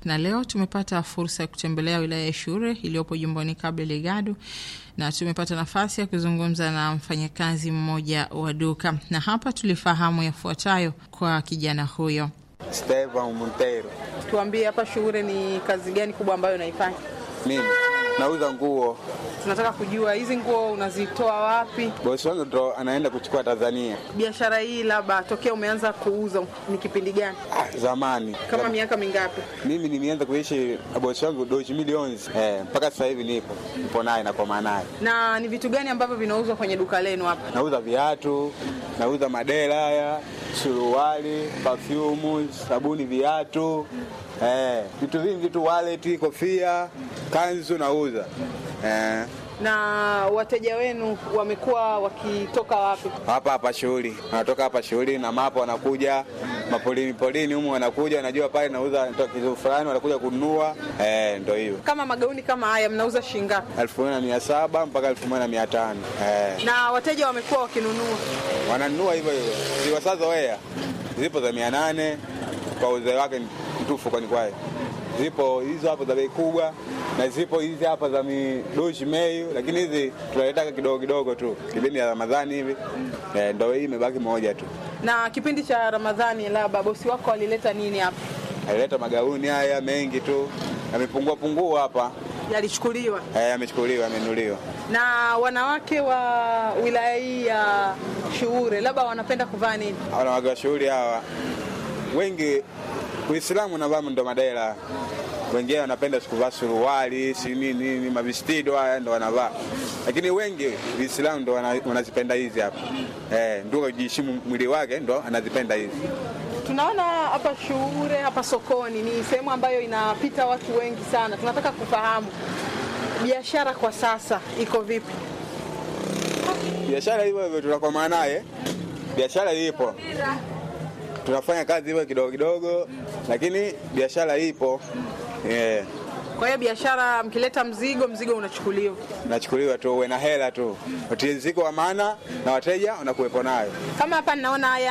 na leo tumepata fursa ya kutembelea wilaya ya Shure iliyopo jimboni Cabo Delgado na tumepata nafasi ya kuzungumza na mfanyakazi mmoja wa duka, na hapa tulifahamu yafuatayo kwa kijana huyo. Stevan Montero. Tuambie hapa Shure ni kazi gani kubwa ambayo unaifanya? Mimi nauza nguo. Tunataka kujua hizi nguo unazitoa wapi? Bosi wangu ndo anaenda kuchukua Tanzania. Biashara hii labda tokea umeanza kuuza ni kipindi gani? Ah, zamani Kama Zam- miaka mingapi? mimi nimeanza kuishi na bosi wangu doji milioni eh, mpaka sasa hivi nipo nipo naye na kwa naye. Na ni vitu gani ambavyo vinauzwa kwenye duka lenu hapa? Nauza viatu, nauza madera haya, suruali, perfume, sabuni, viatu eh, vitu vingi tu, wallet, kofia, kanzu nauza eh, Na wateja wenu wamekuwa wakitoka wapi? hapa hapa shughuli, wanatoka hapa shughuli na mapo, wanakuja mapolini polini humu, wanakuja wanajua pale nauza natoa kitu fulani, wanakuja kununua eh, ndo hiyo Kama magauni kama haya mnauza shilingi ngapi? elfu moja na mia saba mpaka elfu moja na mia tano eh. Na wateja wamekuwa wakinunua. wananunua hivyo hivyo, ziwasazoea zipo za mia nane kwa uzee wake mtufu, kwani kwaye zipo hizo hapo za bei kubwa na zipo hizi hapa za midoshi meyu, lakini hizi tunaletaka kidogo kidogo tu kipindi ya Ramadhani hivi eh, ndo hii imebaki moja tu. Na kipindi cha Ramadhani, labda bosi wako alileta nini hapa? Alileta magauni haya mengi tu, yamepungua pungua hapa Yalichukuliwa. eh, yamechukuliwa, yamenuliwa. Na wanawake wa wilaya hii ya Shuure labda wanapenda kuvaa nini? wanawake wa shughuli hawa wengi Uislamu navaa ndo madela, wengine wanapenda sikuvaa suruali si nini nini, mavistido haya ndo wanavaa, lakini wengi Uislamu ndo wana- wanazipenda hizi hapa eh, ndio kujiheshimu mwili wake ndo anazipenda hizi. Tunaona hapa Shuure, hapa sokoni ni sehemu ambayo inapita watu wengi sana. Tunataka kufahamu biashara kwa sasa iko vipi? Biashara hivyo hivyo tunakomaa naye, biashara ipo, tunafanya kazi hivyo kidogo kidogo, lakini biashara ipo eh. Kwa hiyo biashara, mkileta mzigo, mzigo unachukuliwa. nachukuliwa tu, uwe na hela tu, utiliziko wa maana na wateja wanakuwepo nayo. Kama hapa ninaona haya